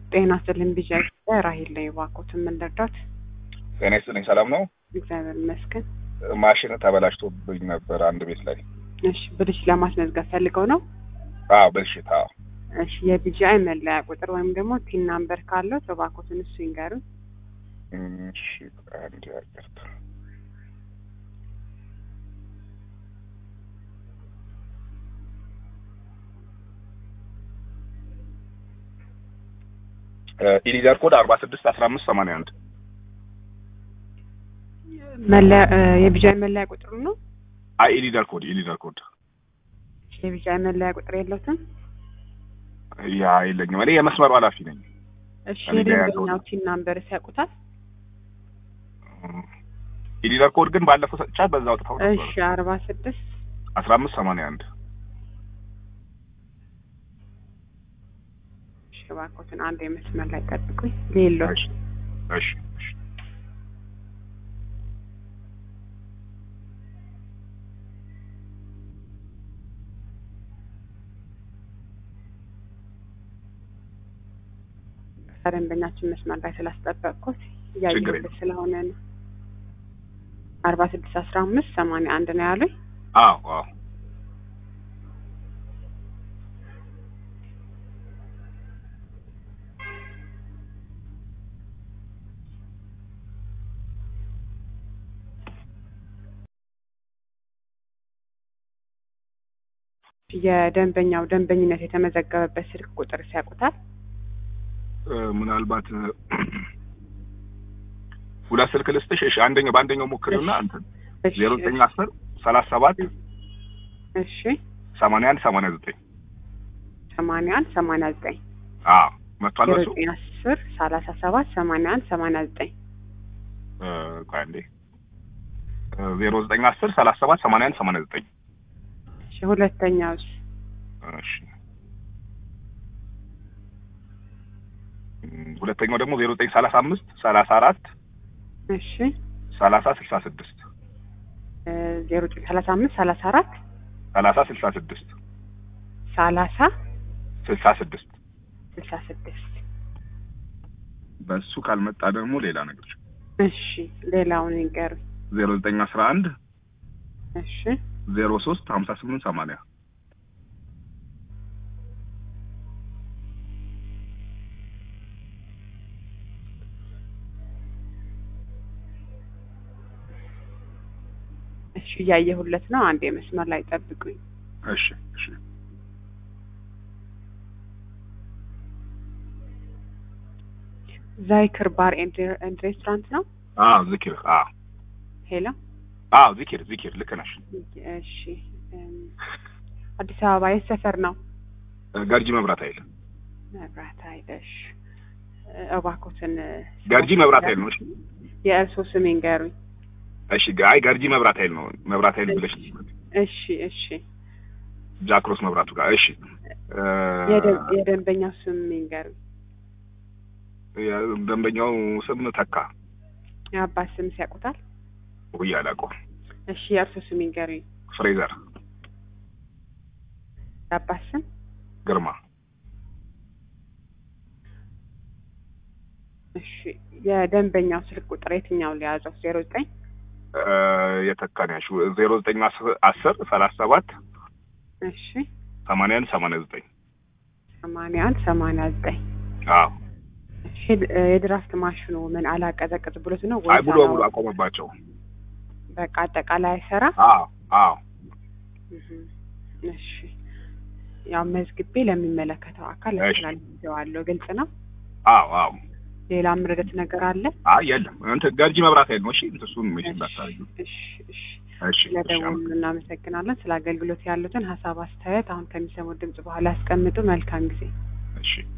ጤና ይስጥልኝ ቢዣ ራሂል ላይ እባክዎትን ምን ልርዳዎት? ጤና ይስጥልኝ ሰላም ነው? እግዚአብሔር ይመስገን። ማሽን ተበላሽቶብኝ ነበር አንድ ቤት ላይ። እሺ ብልሽ ለማስመዝገብ ፈልገው ነው? አዎ ብልሽት። አዎ እሺ የቢጂአይ መለያ ቁጥር ወይም ደግሞ ቲን ናምበር ካለው እባክዎትን እሱ ይንገሩን። እሺ አንድ ያቀርታ ኢሊደር ኮድ አርባ ስድስት አስራ አምስት ሰማንያ አንድ መለያ የቢጂአይ መለያ ቁጥሩ ነው? አይ ኢሊደር ኮድ ኢሊደር ኮድ የቢጂአይ መለያ ቁጥር የለውትም? ያ የለኝም። እኔ የመስመሩ ኃላፊ ነኝ። እሺ እኔ ጋር ያለው የደንበኛው ቲን ናምበር ሲያውቁታል? ኢሊደር ኮድ ግን ባለፈው ሰጥቻት በዛ አውጥተው ነበር። እሺ አርባ ስድስት አስራ አምስት ሰማንያ አንድ እሺ እባክዎትን አንድ የመስመር ላይ ጠብቁኝ። ሌሎች እሺ እሺ እሺ ደንበኛችን መስመር ላይ ስላስጠበቅኩት ችግር እያየሁት የለም። ስለሆነ ነው። አርባ ስድስት አስራ አምስት ሰማንያ አንድ ነው ያሉኝ። አዎ አዎ የደንበኛው ደንበኝነት የተመዘገበበት ስልክ ቁጥር ሲያውቁታል? እ፣ ምናልባት እ፣ ሁለት ስልክ ልስጥሽ። እሺ አንደኛው በአንደኛው ሞክሪውና እንትን እሺ፣ ዜሮ ዘጠኝ አስር ሰላሳ ሰባት እሺ ሰማንያ አንድ ሰማንያ ዘጠኝ ሰማንያ አንድ ሰማንያ ዘጠኝ አዎ መጥቷል ዜሮ በሱ ዘጠኝ አስር ሰላሳ ሰባት ሰማንያ አንድ ሰማንያ ዘጠኝ እ፣ ቆይ አንዴ እ፣ ዜሮ ዘጠኝ አስር ሰላሳ ሰባት ሰማንያ አንድ ሰማንያ ዘጠኝ እሺ ሁለተኛውስ እሺ እም፣ ሁለተኛው ደግሞ ዜሮ ዘጠኝ ሰላሳ አምስት ሰላሳ አራት እሺ ሰላሳ ስልሳ ስድስት እ፣ ዜሮ ዘጠኝ ሰላሳ አምስት ሰላሳ አራት ሰላሳ ስልሳ ስድስት ሰላሳ ስልሳ ስድስት ስልሳ ስድስት በሱ ካልመጣ ደግሞ ሌላ ነገር እሺ ሌላውን ይንገሩኝ። ዜሮ ዘጠኝ አስራ አንድ እሺ ዜሮ ሶስት ሀምሳ ስምንት ሰማንያ እሺ እያየሁለት ነው። አንድ የመስመር ላይ ጠብቁኝ። እሺ እሺ ዛይክር ባር ኤንድ ኤንድ ሬስቶራንት ነው። አዎ ዚኪር አዎ ሄሎ አዎ ዚኪር ዚኪር ልክ ነሽ እሺ እም፣ አዲስ አበባ የት ሰፈር ነው? ገርጂ መብራት ኃይል መብራት ኃይል። እሺ እ፣ እባክዎትን እ፣ ገርጂ መብራት ኃይል ነው እሺ የእርስዎ ስም ይንገሩኝ። እሺ አይ ገርጂ መብራት ኃይል ነው መብራት ኃይል ብለሽ እሺ እሺ ጃክሮስ መብራቱ ጋር እሺ እ፣ የደን- የደንበኛው ስም ይንገሩኝ። ደንበኛው ስም ተካ የአባት ስም ሲያውቁታል? ውይ አላውቀውም እሺ የእርስዎ ስም ይንገሩኝ። ፍሬዘር የአባት ስም ግርማ እሺ የደንበኛው ስልክ ቁጥር የትኛው ሊያዘው? ዜሮ ዘጠኝ እ፣ የተካን ያልሽው ዜሮ ዘጠኝ አስ- አስር ሰላሳ ሰባት እሺ ሰማንያ አንድ ሰማንያ ዘጠኝ ሰማንያ አንድ ሰማንያ ዘጠኝ አዎ እሺ እ፣ የድራፍት ማሽኑ ምን አላቀዘቅዝ ብሎት ነው አይ ወይስ ሙሉ በሙሉ አላወ- አቆመባቸው በቃ አጠቃላይ አይሰራ? አዎ አዎ እህ፣ እሺ ያው መዝግቤ ለሚመለከተው አካል እሺ። አስተላልፌዋለሁ። ግልጽ ነው። አዎ አዎ ሌላ ምርደት ነገር አለ? አይ የለም እንትን ገርጂ መብራት ኃይል ነው እሺ እሱን ሜሽ እንዳታረጊው እሺ እሺ እሺ እሺ ስለደወሉ እናመሰግናለን። ስለ አገልግሎት ያሉትን ሀሳብ አስተያየት አሁን ከሚሰሙት ድምጽ በኋላ ያስቀምጡ። መልካም ጊዜ። እሺ